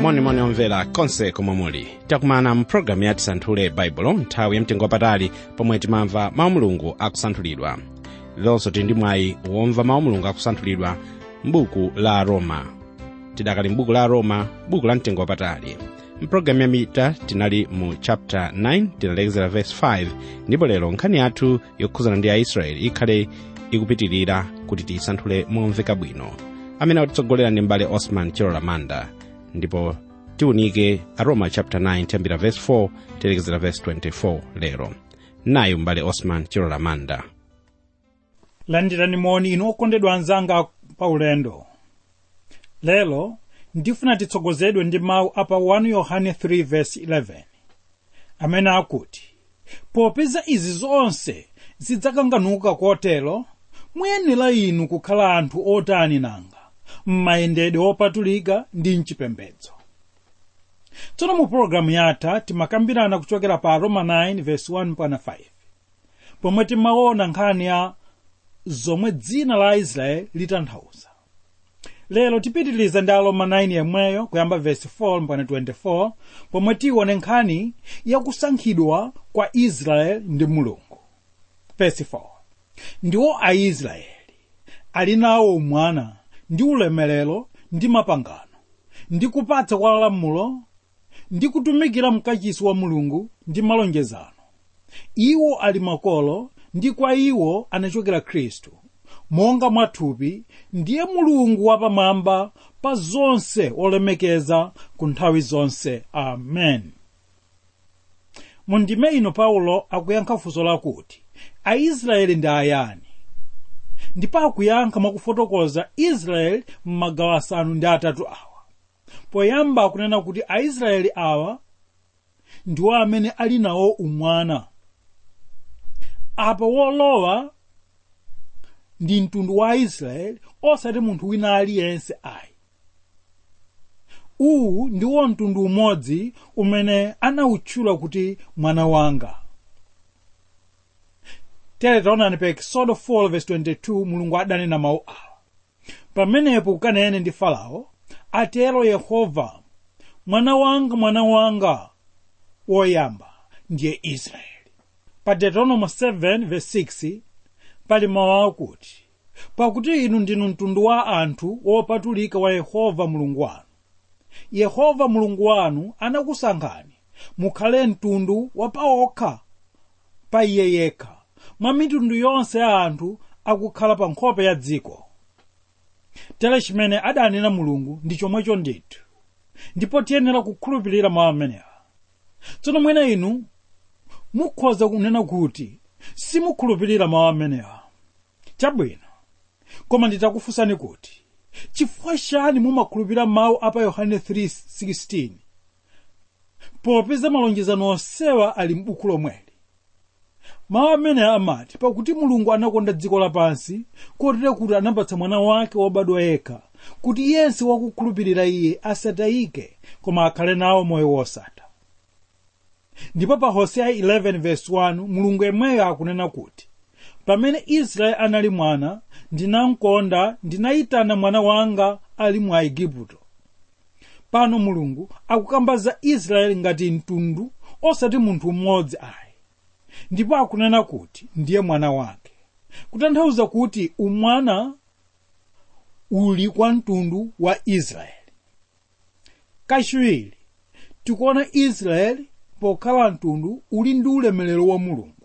monimoni omvera konse komwe muli takumana mpulogalamu ya tisanthule baibulo nthawi yamtengo wapatali pomwe timamva mawu mulungu akusanthulidwa lilonso tili ndi mwayi womva mawu mulungu akusanthulidwa m'buku la roma tidakali m'buku la roma buku la mtengo wapatali mpulogalamu yamita tinali mu chapter 9 tinalekezera verse 5 ndipo lero nkhani yathu yokhuzana ndi aisraeli ikhale ikupitirira kuti tiyisanthule momveka bwino amene akutitsogolera ndi mbale osman chilola manda ndipo tiunike aroma chapter 9 tiyambira verse 4 tilekezera verse 24 lero nayo mbale osman chilola manda landirani moni inu okondedwa anzanga pa ulendo lero ndifuna titsogozedwe ndi mawu apa 1 yohane 3 verse 11 amene akuti popeza izi zonse zidzakanganuka kotero muyenera inu kukhala anthu otani nanga m'mayendedwe opatulika ndi mchipembedzo tsono mu pologalamu yatha timakambirana kuchokera pa roma 9 verse 1 mpaka 5 pomwe timaona nkhani ya zomwe dzina la israeli litanthauza lero tipitiliza ndi aroma 9 yemweyo kuyamba verse 4 mpaka 24 pomwe tione nkhani yakusankhidwa kwa israeli ndi mulungu verse 4 ndiwo aisraeli ali nawo umwana ndi ulemerero ndi mapangano ndi kupatsa kwa lamulo ndi kutumikira mkachisi wa mulungu ndi malonjezano iwo ali makolo ndi kwa iwo anachokera khristu monga mwathupi ndiye mulungu wapamwamba pa zonse olemekeza ku nthawi zonse amen mu ndime ino paulo akuyankha funso lakuti aisraeli ndi ayani ndipo akuyankha mwakufotokoza israeli m'magawo asanu ndi atatu awa poyamba akunena kuti aisraeli awa ndiwo amene ali nawo umwana apa wolowa ndi mtundu wa aisraeli osati munthu wina aliyense ayi uwu ndiwo mtundu umodzi umene anawutchula kuti mwana wanga tere taonani pa exodo 4:22 mulungu adanena mawu awa pamenepo ukanene ndi farao atero yehova mwana wanga mwana wanga woyamba ndiye israeli pa deuteronomy 7:6 pali mawu akuti pakuti inu ndinu mtundu wa anthu wopatulika wa yehova mulungu wanu yehova mulungu wanu anakusankhani mukhale mtundu wapaokha pa iye yekha mwa mitundu yonse ya anthu akukhala pa nkhope ya dziko tere chimene adanena mulungu ndi chomwecho ndithu ndipo tiyenera kukhulupirira mawu amenewa tsono mwina inu mukhoza kunena kuti simukhulupirira mawu amenewa chabwino koma nditakufunsani kuti chifukwa chani mumakhulupirira mawu apa yohane 3:16 popeza malonjezano onsewa ali m'buku lomweli mawu amene amati pakuti mulungu anakonda dziko lapansi kotero kuti anapatsa mwana wake wobadwa yekha kuti yense wakukhulupirira iye asatayike koma akhale nawo moyo wosatha ndipo pa hoseya 11:1 mulungu yemweyo akunena kuti pamene israeli anali mwana ndinamkonda ndinayitana mwana wanga ali mu aigupto pano mulungu akukamba za israeli ngati mtundu osati munthu mmodzi ayi ndipo akunena kuti ndiye mwana wake kutanthauza kuti umwana uli kwa mtundu wa israeli kachiwiri tikuona israeli pokhala mtundu uli ndi ulemerero wa mulungu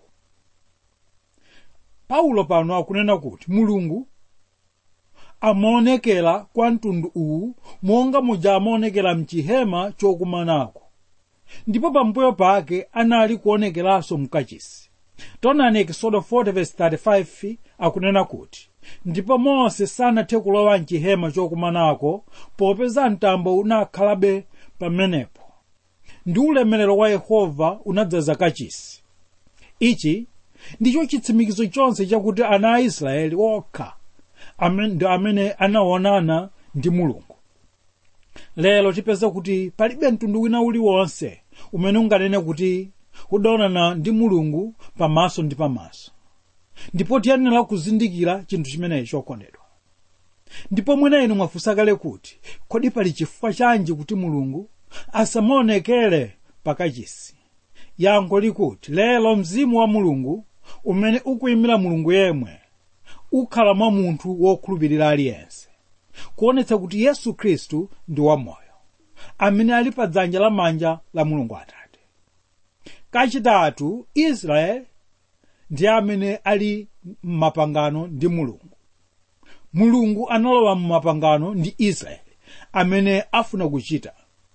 paulo pano akunena kuti mulungu amaonekera kwa mtundu uwu monga muja amaonekera mchihema chokumanako ndipo pambuyo pake anali kuonekeranso mkachisi taonani ekisodo 40:35 akunena kuti ndipo mose sanathe kulowa mchihema chokumanako popeza mtambo unakhalabe pamenepo ndi ulemerero wa yehova unadzaza kachisi ichi ndicho chitsimikizo chonse chakuti ana a israeli okha ndi amene anaonana ndi mulungu lero tipeza kuti palibe mtundu wina uliwonse umene unganene kuti udaonana ndi mulungu pamaso ndi pamaso ndipo tiyenera kuzindikira chinthu chimenechi chokondedwa ndipo mwina inu mwafunsa kale kuti kodi pali chifukwa chanji kuti mulungu asamaonekere pakachisi yankho likuti lero mzimu wa mulungu umene ukuyimira mulungu yemwe ukhala mwa munthu wokhulupirira aliyense kuonetsa kuti yesu khristu ndi wamoyo amene ali pa dzanja lamanja la mulungu atate kachitatu israeli ndi amene ali m'mapangano ndi mulungu mulungu analowa m'mapangano ndi israeli amene afuna kuchita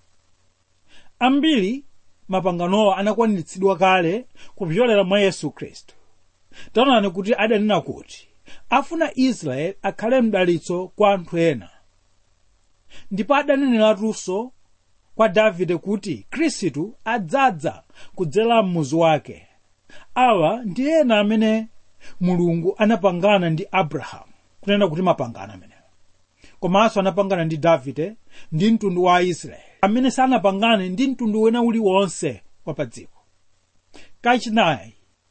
ambiri mapanganowa anakwaniritsidwa kale kupyolera mwa yesu khristu taonani kuti adanena kuti afuna israeli akhale mdalitso kwa anthu ena ndipo adaneneratu kwa davide kuti khristu adzadza kudzera m'muzi wake awa ndi ena amene mulungu anapangana ndi abrahamu kunena kuti mapangano amenewo komanso anapangana ndi davide ndi mtundu wa aisraeli amene sanapangane ndi mtundu wina uliwonse wa pa dziko kachinayi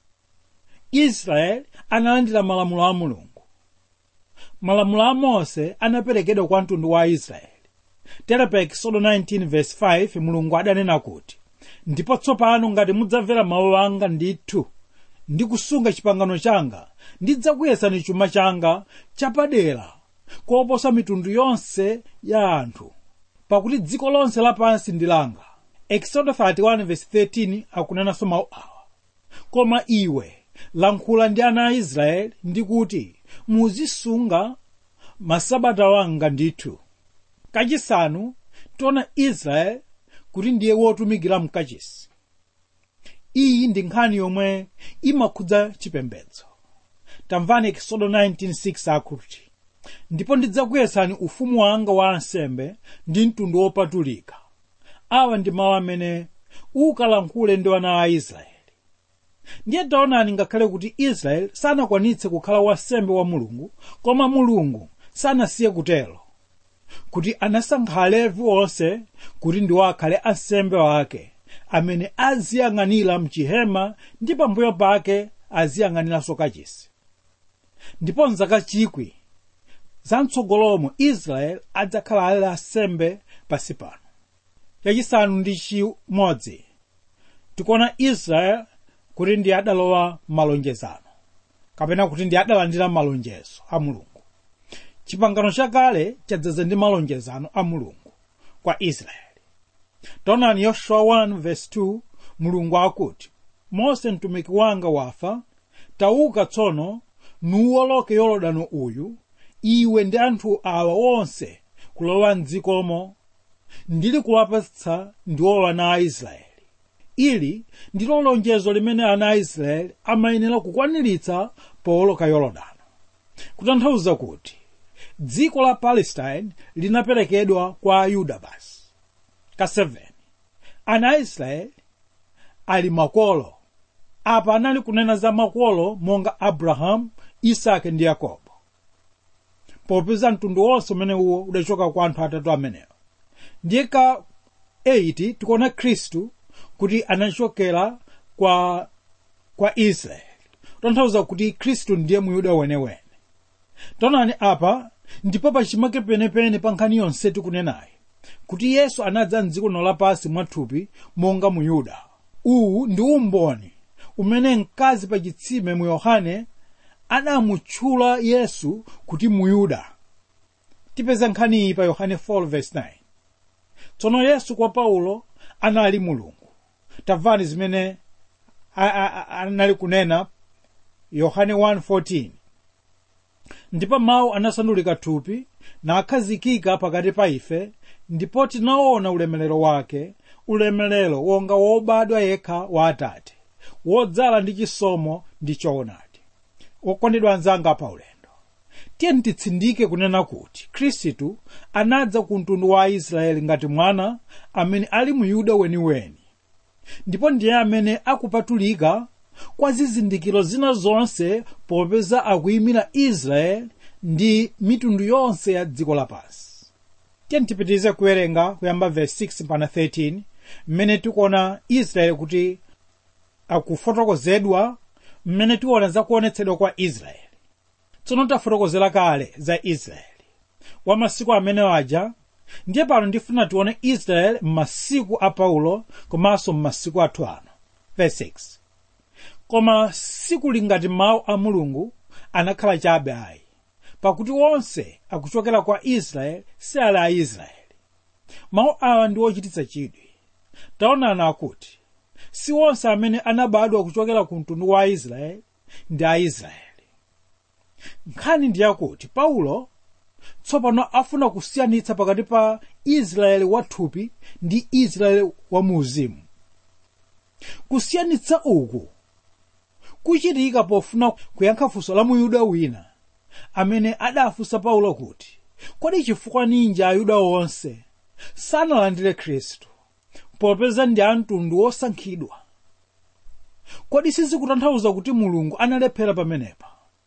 israeli analandira malamulo a mulungu malamulo a mose anaperekedwa kwa mtundu wa aisraeli tere pa ekisodo 19:5 mulungu adanena kuti ndipo tsopano ngati mudzamvera mawu anga ndithu ndi kusunga chipangano changa ndidzakuyesani chuma changa chapadera koposa mitundu yonse ya anthu pakuti dziko lonse lapansi ndi langa ekisodo 31:13 akunenanso mawu awa koma iwe lankhula ndi ana a israeli ndi kuti muzisunga masabata wanga ndithu kachisanu tiona israeli kuti ndiye wotumikira mkachisi iyi ndi nkhani yomwe imakhudza chipembedzo tamvani ekisodo 19:6 akuti ndipo ndidzakuyesani ufumu wanga wa ansembe ndi mtundu wopatulika awa ndi mawu amene ukalankhule ndi ana a israeli ndiye taonani ngakhale kuti israeli sanakwanitse kukhala wansembe wa mulungu koma mulungu sanasiye kutero kuti anasankha alevi onse kuti ndiwo akhale ansembe wake amene aziyang'anira mchihema ndi pambuyo pake aziyang'aniranso kachisi ndipo mzaka chikwi zamtsogolomo israeli adzakhala ali ansembe pasi pano yachisanu ndi chimodzi tikuona israeli kuti ndi adalowa malonjezano kapena kuti ndi adalandira malonjezo a mulungu chipangano chakale chadzaza ndi malonjezano a mulungu kwa israeli taonani yoshuwa 1:2 mulungu akuti mose mtumiki wanga wafa tauka tsono nuwoloke yorodani uyu iwe ndi anthu awa onse kulowa mdzikomo ndili kuwapatsa ndiwo ana a israeli ili ndilo lonjezo limene ana a israeli amayenera kukwaniritsa powoloka yorodani kutanthauza kuti dziko la palestine linaperekedwa kwa ayuda basi ka 7 ana a israeli ali makolo apa anali kunena za makolo monga abrahamu isake ndi yakobo popeza mtundu wonse umene uwo udachoka kwa anthu atatu amenewo ndiye ka 8 tikuona khristu kuti anachokera kwa kwa israeli kutanthauza kuti khristu ndiye muyuda wenewene taonani apa ndipo pachimake penepene pa nkhani yonse tikunenayi kuti yesu anadza mdziko lino lapansi mwathupi monga muyuda uwu ndi umboni umene mkazi pa chitsime mu yohane anamutchula yesu kuti muyuda tipeza nkhani iyi pa yohane 4:9 tsono yesu kwa paulo anali mulungu tamvani zimene anali kunena yohane 1:14 ndipo mawu anasandulika thupi nakhazikika pakati pa ife ndipo tinaona ulemerero wake ulemerero wonga wobadwa yekha wa atate wodzala ndi chisomo ndi choonadi wokondedwa anzanga pa ulendo tiye titsindike kunena kuti khristu anadza ku mtundu wa aisraeli ngati mwana amene ali muyuda weniweni ndipo ndiye amene akupatulika kwa zizindikiro zina zonse popeza akuyimira israeli ndi mitundu yonse ya dziko lapansi tiye tipitirize kuwerenga kuyamba verse 6 mpaka 13 mmene tikuona israeli kuti akufotokozedwa mmene tiona zakuonetsedwa kwa israeli tsono tafotokozera kale za israeli wa masiku amene aja ndiye pano ndifuna tione israeli m'masiku a paulo komanso m'masiku athu ano verse 6 koma sikuli ngati mawu a mulungu anakhala chabe ayi pakuti onse akuchokera kwa israeli si ali a israeli mawu awa ndi ochititsa chidwi taonani akuti si onse amene anabadwa kuchokera ku mtundu wa israeli ndi aisraeli nkhani ndi yakuti paulo tsopano afuna kusiyanitsa pakati pa israeli wathupi ndi israeli wamuuzimu kusiyanitsa uku kuchitika pofuna kuyankha funso la muyuda wina amene adafunsa paulo kuti kodi chifukwa ninji ayuda onse sanalandire khristu popeza ndi a mtundu wosankhidwa kodi sizikutanthauza kuti mulungu analephera pamenepa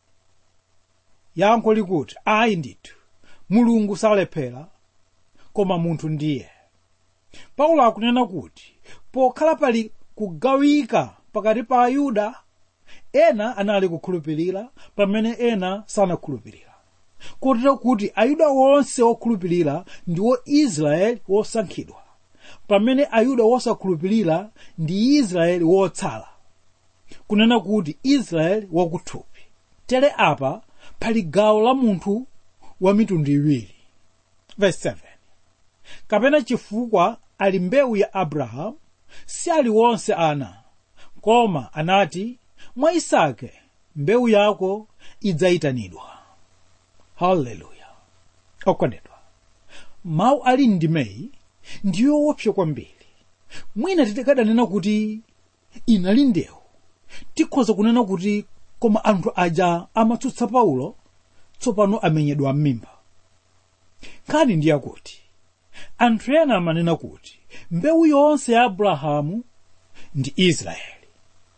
yankho likuti ayi ndithu mulungu salephera koma munthu ndiye paulo akunena kuti pokhala pali kugawika pakati pa ayuda ena anali kukhulupirira pamene ena sanakhulupirira kotero kuti ayuda wonse okhulupirira ndiwo israeli wosankhidwa pamene ayuda wosakhulupirira ndi israeli wotsala kunena kuti israeli wakuthupi tere apa pali gawo la munthu wa mitundu iwiri verse 7 kapena chifukwa ali mbewu ya abrahamu si ali wonse ana koma anati mwa isake mbewu yako idzayitanidwa haleluya okondedwa mawu ali ndimeyi ndiyo wopsa kwambiri mwina tikadanena kuti inali ndewu tikhoza kunena kuti koma anthu aja amatsutsa paulo tsopano amenyedwa m'mimba nkhani ndi yakuti anthu ena amanena kuti mbewu yonse ya abrahamu ndi israeli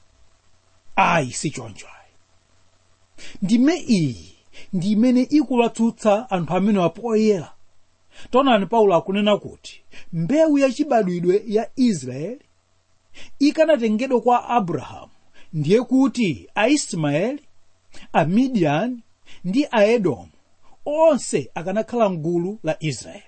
ayi si choncho ayi ndime iyi ndi imene ikulatsutsa anthu amene wapoyera taonani paulo akunena kuti mbewu yachibadwidwe ya israeli ikanatengedwa kwa abrahamu ndiye kuti aismaeli amidiyani ndi aedomu onse akanakhala mgulu la israeli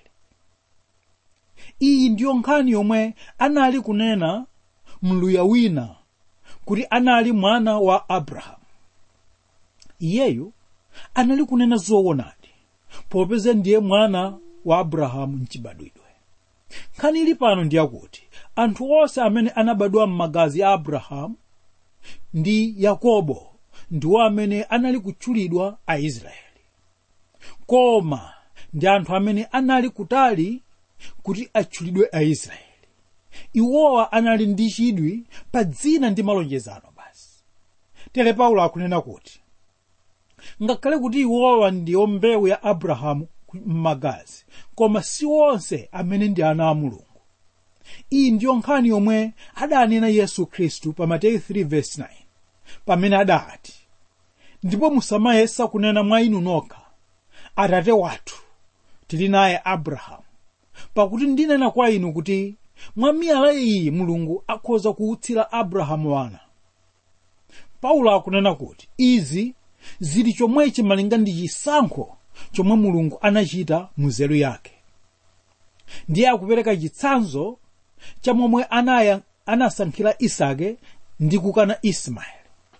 iyi ndiyo nkhani yomwe anali kunena mluya wina kuti anali mwana wa abrahamu iyeyu anali kunena zoonadi popeza ndiye mwana wa abrahamu mchibadwidwe nkhani ili pano ndiyakuti anthu onse amene anabadwa m'magazi a abrahamu ndi yakobo ndiwo amene anali kutchulidwa aisraeli koma ndi anthu amene anali kutali kuti atchulidwe aisraeli iwowa anali ndi chidwi pa dzina ndi malonjezano basi tere paulo akunena kuti ngakhale kuti iwowa ndiyo mbewu ya abrahamu m'magazi koma si onse amene ndi ana a mulungu iyi ndiyo nkhani yomwe adanena yesu khristu pa mateyu 3:9 pamene adati ndipo musamayesa kunena mwa inu nokha atate wathu tili naye abrahamu pakuti ndinena kwa inu kuti mwa miyala iyi mulungu akhoza kuutsira abrahamu wana paulo akunena kuti izi zili chomwechi malinga ndi chisankho chomwe mulungu anachita mu nzeru yake ndiye akupereka chitsanzo cha momwe anaya anasankhira isake ndi kukana ismaeli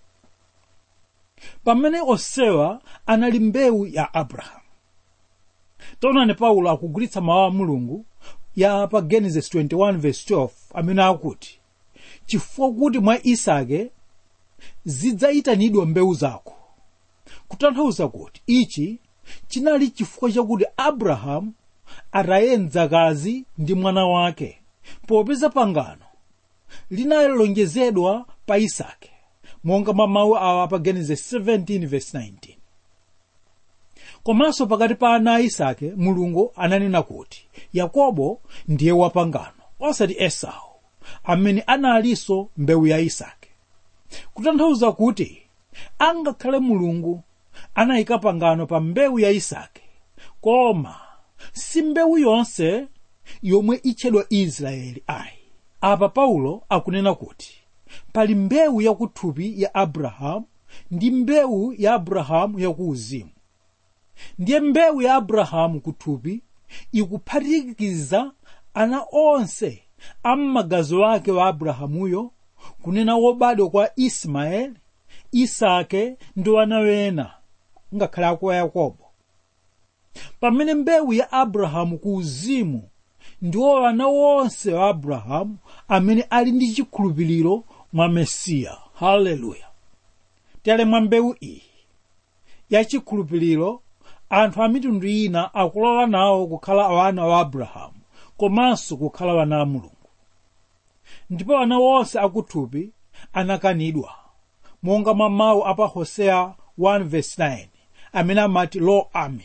pamene onsewa anali mbewu ya abrahamu taonani paulo akugulitsa mawu a mulungu ya pa genesis 21:12 amene akuti chifukwa kuti mwa isake zidzayitanidwa mbewu zako kutanthauza kuti ichi chinali chifukwa chakuti abrahamu atayenzakazi ndi mwana wake popeza pangano linalonjezedwa pa isake monga mwa mawu awa pa genesis 17:19 komanso pakati pa ana a isake mulungu ananena kuti yakobo ndiye wapangano osati esau amene analinso mbewu ya isake kutanthauza kuti angakhale mulungu anayika pangano pa mbewu ya isake koma si mbewu yonse yomwe itchedwa israeli ayi apa paulo akunena kuti pali mbewu yakuthupi ya abrahamu ndi mbewu ya abrahamu yakuuzimu ndiye mbewu ya abrahamu kuthupi ikuphatikiza ana onse am'magazi wake wa abrahamuyo kunena wobadwa kwa ismaeli isake ndi wana wena ngakhale ako yakobo pamene mbewu ya abrahamu ku uzimu ndiwo ana wonse wa abrahamu amene ali ndi chikhulupiriro mwa mesiya haleluya tere mwa mbewu iyi ya chikhulupiriro anthu a mitundu ina akulowa nawo kukhala wana wa abrahamu komanso kukhala wana a mulungu ndipo ana wonse akuthupi anakanidwa monga mwa mawu apa hoseya 1:9 amene amati lo ami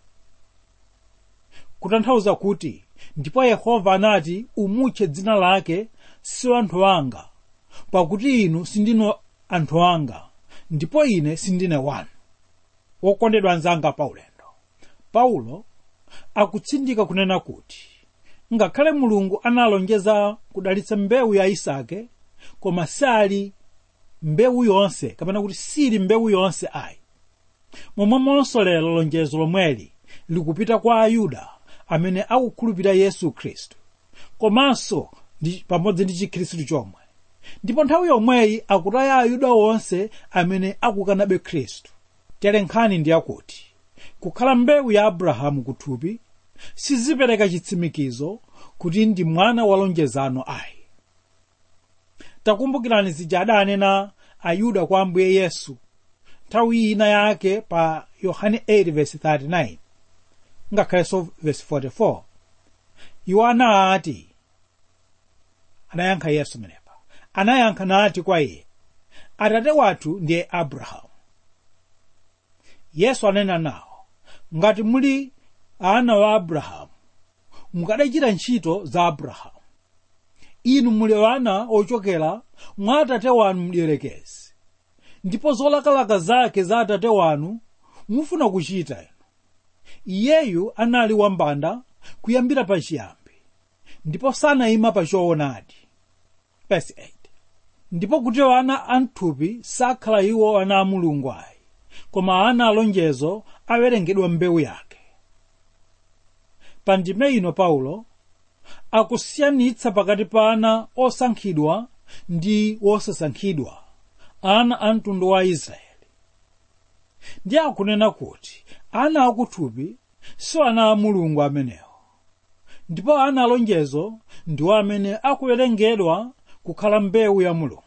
kutanthauza kuti ndipo yehova anati umutche dzina lake si anthu anga pakuti inu sindinu anthu anga ndipo ine sindine wanu wokondedwa anzanga paulendo paulo akutsindika kunena kuti ngakhale mulungu analonjeza kudalitsa mbewu ya isake koma sali mbewu yonse kapena kuti sili mbewu yonse ayi momwemonso lero lonjezo lomweli likupita kwa ayuda amene akukhulupirira yesu khristu komanso ndi pamodzi ndi chikhristu chomwe ndipo nthawi yomweyi akutaya ayuda onse amene akukanabe khristu tere nkhani ndi yakuti kukhala mbewu ya abrahamu kuthupi sizipereka chitsimikizo kuti ndi mwana wa lonjezano ayi takumbukirani zija adanena ayuda kwa ambuye yesu nthawi ina yake pa yohane 8:39 ngakhalenso verse 44 iwo anati anayankha yesu menepa anayankha nati kwa iye atate wathu ndiye abrahamu yesu anena nawo ngati muli ana wa abrahamu mukadachita ntchito za abrahamu inu muli wana ochokera mwa atate wanu mdierekezi ndipo zolakalaka zake za atate wanu mufuna kuchita inu iyeyu anali wambanda kuyambira pachiyambi ndipo sanayima pa choonadi Verse 8. ndipo kuti ana amthupi sakhala iwo ana a mulungu ayi koma ana alonjezo awerengedwa mbewu yake pa ndime ino paulo akusiyanitsa pakati pa ana osankhidwa ndi wosasankhidwa ana a mtundu wa israeli ndiye akunena kuti ana akuthupi si ana a mulungu amenewo ndipo ana alonjezo ndiwo amene akuwerengedwa kukhala mbewu ya mulungu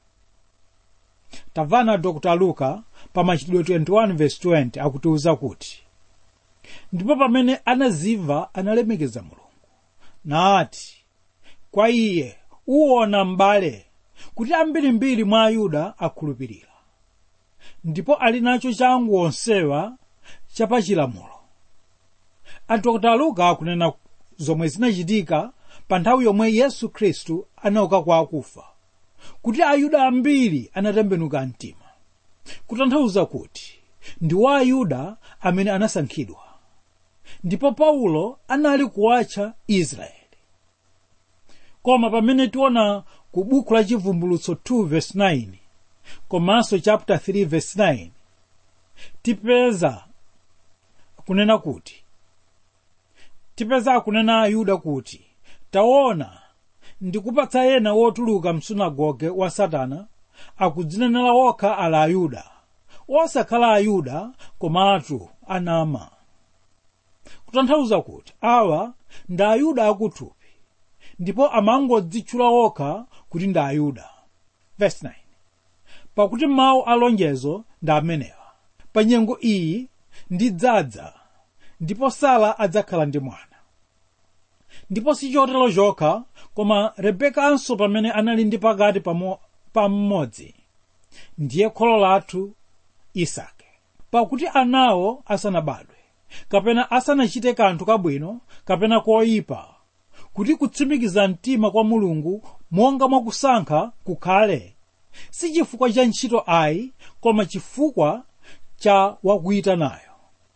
tamvana dr luka pa machitidwe 21:20 akutiuza kuti ndipo pamene anazimva analemekeza mulungu nati kwa iye uwona m'bale kuti ambirimbiri mwa ayuda akhulupirira ndipo ali nacho changu onsewa chapachilamulo adr luka akunena zomwe zinachitika pa nthawi yomwe yesu khristu anauka kwa akufa kuti ayuda ambiri anatembenuka mtima kutanthauza kuti ndi wa ayuda amene anasankhidwa ndipo paulo anali kuwatcha israeli koma pamene tiona ku buku la chivumbulutso 2 verse 9 komanso chapter 3 verse 9 tipeza kunena kuti tipeza akunena ayuda kuti taona ndikupatsa ena wotuluka msunagoge wa satana akudzinenera okha ali ayuda osakhala ayuda komatu anama kutanthauza kuti awa ndi ayuda akuthupi ndipo amangodzitchula okha kuti ndi ayuda Verse 9. pakuti mawu alonjezo ndi amenewa pa nyengo iyi ndidzadza ndipo sara adzakhala ndi mwana ndipo si chotero chokha koma rebekanso pamene anali ndi pakati pamo- pa mmodzi ndiye kholo lathu isake pakuti anawo asanabadwe kapena asanachite kanthu kabwino kapena koyipa kuti kutsimikiza mtima kwa mulungu monga mwakusankha kukhale si chifukwa cha ntchito ayi koma chifukwa cha wakuyitanayo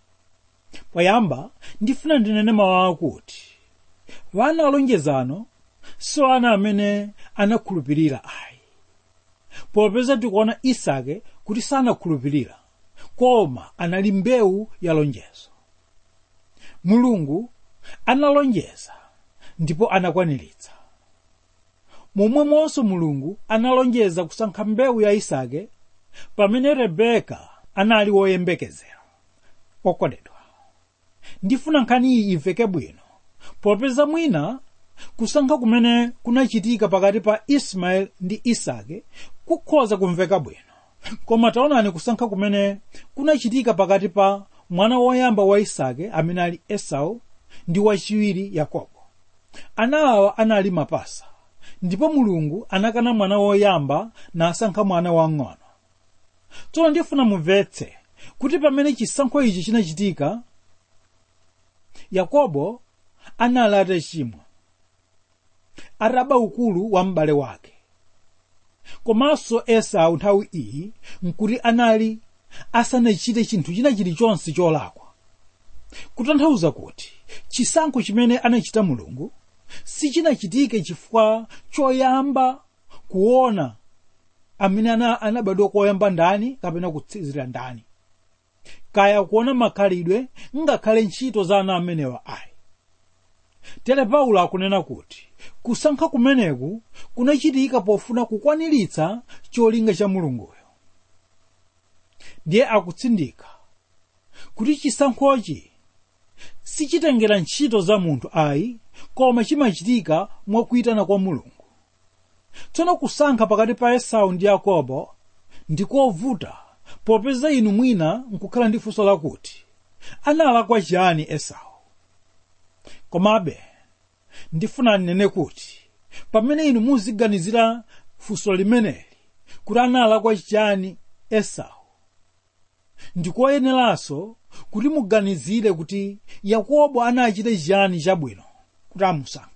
poyamba ndifuna ndinene mawu akuti wana alonjezano si ana amene anakhulupirira ayi popeza tikuona isake kuti sanakhulupirira koma anali mbewu ya lonjezo mulungu analonjeza ndipo anakwaniritsa momwemonso mulungu analonjeza kusankha mbewu ya isake pamene rebeka anali woyembekezera okondedwa ndifuna nkhani iyi imveke bwino popeza mwina kusankha kumene kunachitika pakati pa ismaeli ndi isake kukhoza kumveka bwino koma taonani kusankha kumene kunachitika pakati pa mwana woyamba wa isake amene ali esau ndi wachiwiri yakobo ana awa anali mapasa ndipo mulungu anakana mwana woyamba nasankha mwana wang'ono tsono ndifuna mumvetse kuti pamene chisankho ichi chinachitika yakobo anali atachimwa ataba ukulu wa m'bale wake komanso esau nthawi iyi nkuti anali asanachite chinthu china chilichonse cholakwa kutanthauza kuti chisankho chimene anachita mulungu sichinachitike chifukwa choyamba kuona amene ana anabadwa koyamba ndani kapena kutsizira ndani kaya kuona makhalidwe ngakhale ntchito za ana amenewa ayi tere paulo akunena kuti kusankha kumeneku kunachitika pofuna kukwaniritsa cholinga cha mulunguyo ndiye akutsindika kuti chisankhochi sichitengera ntchito za munthu ayi koma chimachitika mwakuyitana kwa mulungu tsono kusankha pakati pa esau ndi yakobo ndikovuta popeza inu mwina nkukhala ndi funso lakuti analakwa chiyani esau komabe ndifuna ndinene kuti pamene inu muziganizira funso limeneli kuti analakwa chiyani esau ndikoyeneranso kuti muganizire kuti yakobo anachita chiyani chabwino kuti amusankhe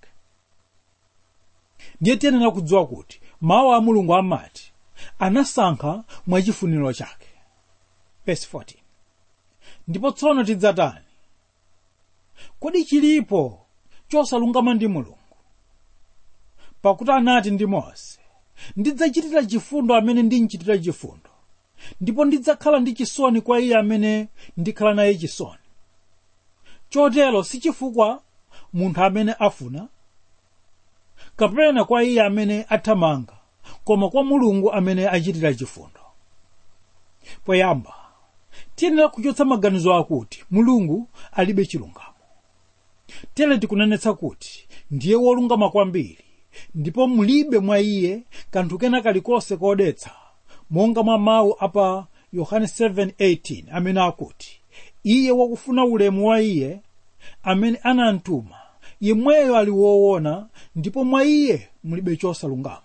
ndiye tiyenera kudziwa kuti mawu a mulungu amati anasankha mwachifuniro chake Verse 14. ndipo tsono tidzatani kodi chilipo chosalungama ndi mulungu pakuti anati ndi mose ndidzachitira chifundo amene ndinchitira chifundo ndipo ndidzakhala ndi chisoni kwa iye amene ndikhala naye chisoni chotero si chifukwa munthu amene afuna kapena kwa iye amene athamanga koma kwa mulungu amene achitira chifundo poyamba tiyenera kuchotsa maganizo akuti mulungu alibe chilungamo tere tikunenetsa kuti ndiye wolungama kwambiri ndipo mulibe mwa iye kanthu kena kalikonse kodetsa monga mwa mawu apa yohane 7:18 amene akuti iye wakufuna ulemu wa iye amene anamtuma yemweyo ali woona ndipo mwa iye mulibe chosalungama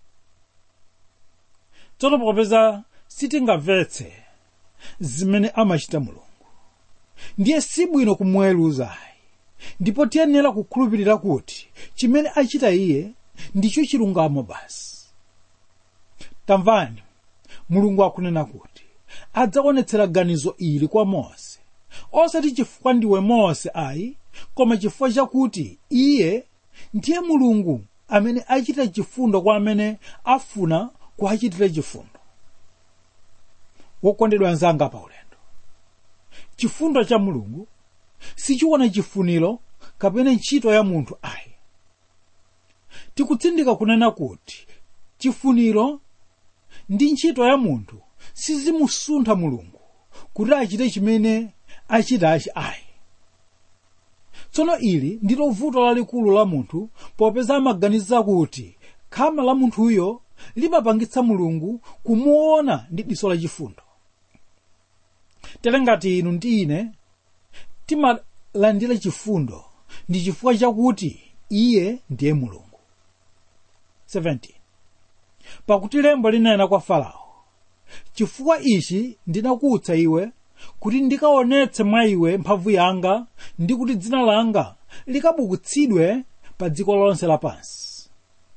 tsono popeza sitingamvetse zimene amachita mulungu ndiye sibwino kumweruzayi ndipo tiyenera kukhulupirira kuti chimene achita iye ndicho chilungamo basi tamvani mulungu akunena kuti adzaonetsera ganizo ili kwa mose osati chifukwa ndiwe mose ayi koma chifukwa chakuti iye ndiye mulungu amene achita chifundo kwa amene afuna kuachitira chifundo wokondedwa anzanga pa ulendo chifundo cha mulungu sichiona chifuniro kapena ntchito ya munthu ayi tikutsindika kunena kuti chifuniro ndi ntchito ya munthu sizimusuntha mulungu kuti achite chimene achitachi ayi tsono ili ndilo vuto lalikulu la munthu popeza amaganiza kuti khama la munthuyo limapangitsa mulungu kumuona ndi diso lachifundo tere ngati inu ndi ine timalandira chifundo ndi chifukwa chakuti iye ndiye mulungu 17 pakuti lembo linena kwa farao chifukwa ichi ndinakutsa iwe kuti ndikaonetse mwa iwe mphamvu yanga ndi kuti dzina langa likabukutsidwe pa dziko lonse lapansi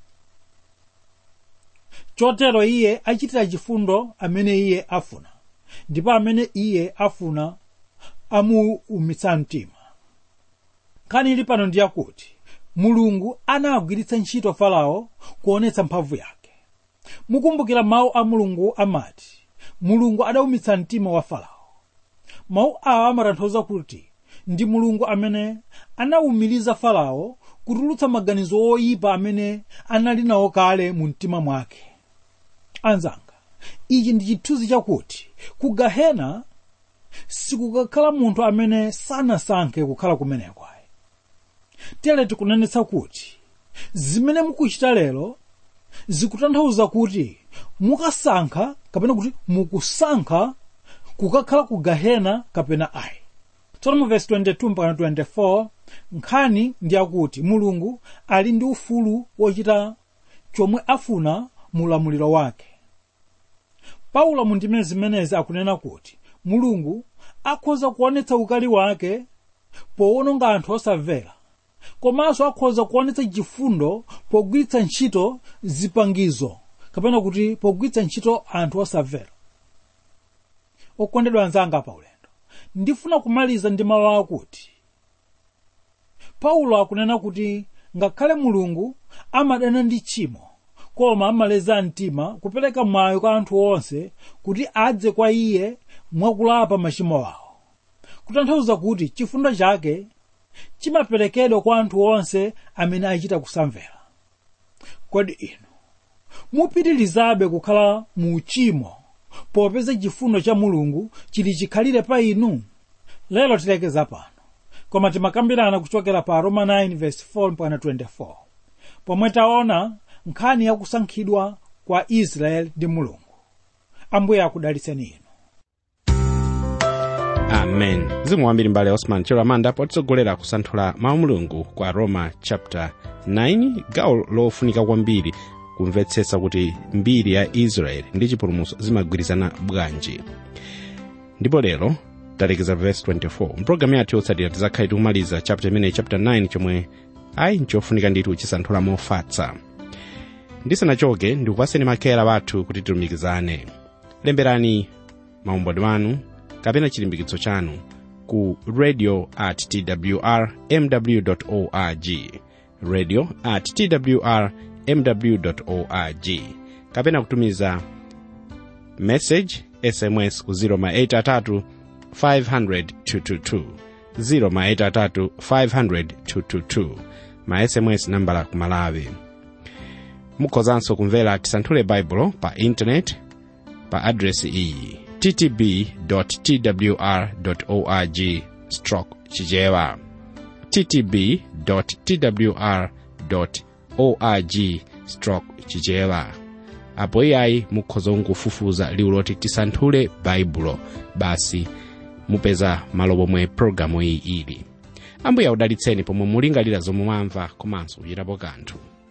chotero iye achitira chifundo amene iye afuna ndipo amene iye afuna amuumitsa mtima nkhani ili pano ndi yakuti mulungu anagwiritsa ntchito farao kuonetsa mphamvu yake mukumbukira mawu a mulungu amati mulungu adaumitsa mtima wa farao mawu awa amatanthauza kuti ndi mulungu amene anawumiriza farao kutulutsa maganizo oyipa amene anali nawo kale mu mtima mwake anzanga ichi ndi chithunzi chakuti ku gahena sikukakhala munthu amene sanasankhe kukhala kumeneko ayi tere tikunenetsa kuti zimene mukuchita lero zikutanthauza kuti mukasankha kapena kuti mukusankha kukakhala ku gahena kapena ayi tsono mu vesi 22 mpaka 24 nkhani ndi yakuti mulungu ali ndi ufulu wochita chomwe afuna mu ulamuliro wake paulo mu ndime zimenezi akunena kuti mulungu akhoza kuonetsa ukali wake powononga anthu osamvera komanso akhoza kuonetsa chifundo pogwiritsa ntchito zipangizo kapena kuti pogwiritsa ntchito anthu osamvera okondedwa anzanga pa ulendo ndifuna kumaliza ndi mawu akuti paulo akunena kuti ngakhale mulungu amadana ndi tchimo koma amaleza mtima kupereka mwayi kwa anthu onse kuti adze kwa iye mwakulapa machimo awo kutanthauza kuti chifundo chake chimaperekedwa kwa anthu onse amene achita kusamvera kodi inu mupitirizabe kukhala mu uchimo popeza chifundo cha mulungu chili chikhalire pa inu lero tilekeza pano koma timakambirana kuchokera pa roma 9:4-24 pomwe taona nkhani yakusankhidwa kwa israeli ndi mulungu ambuye akudalitseni inu amen zikomo kwambiri mbale osman chiramanda potitsogolera kusanthula mawu mulungu kwa roma chapter 9 gawo lofunika kwambiri kumvetsetsa kuti mbiri ya israeli ndi chipulumutso zimagwirizana bwanji ndipo lero talekeza verse 24 mpulogalamu yathu yotsatira tizakhale tikumaliza chapter imeneyi chapter 9 chomwe ayi nchofunika ndithu chisanthula mofatsa ndisanachoke ndikupaseni makera bathu kuti tilumikizane lemberani maumboni wanu kapena chilimbikitso chanu ku radio at twr mw org radio at twr mw org kapena kutumiza message sms ku 083 500 222 083 500 222 ma sms nambala ku malawi mukhozanso kumvera tisanthule baibulo pa intaneti pa adresi iyi ttb twr org stroke chichewa ttb twr org stroke chichewa apo iyayi mukhoza kungofufuza liwu loti tisanthule baibulo basi mupeza malo pomwe pologalamu iyi ili ambuye akudalitseni pomwe mulingalira zomwe mwamva komanso kuchitapo kanthu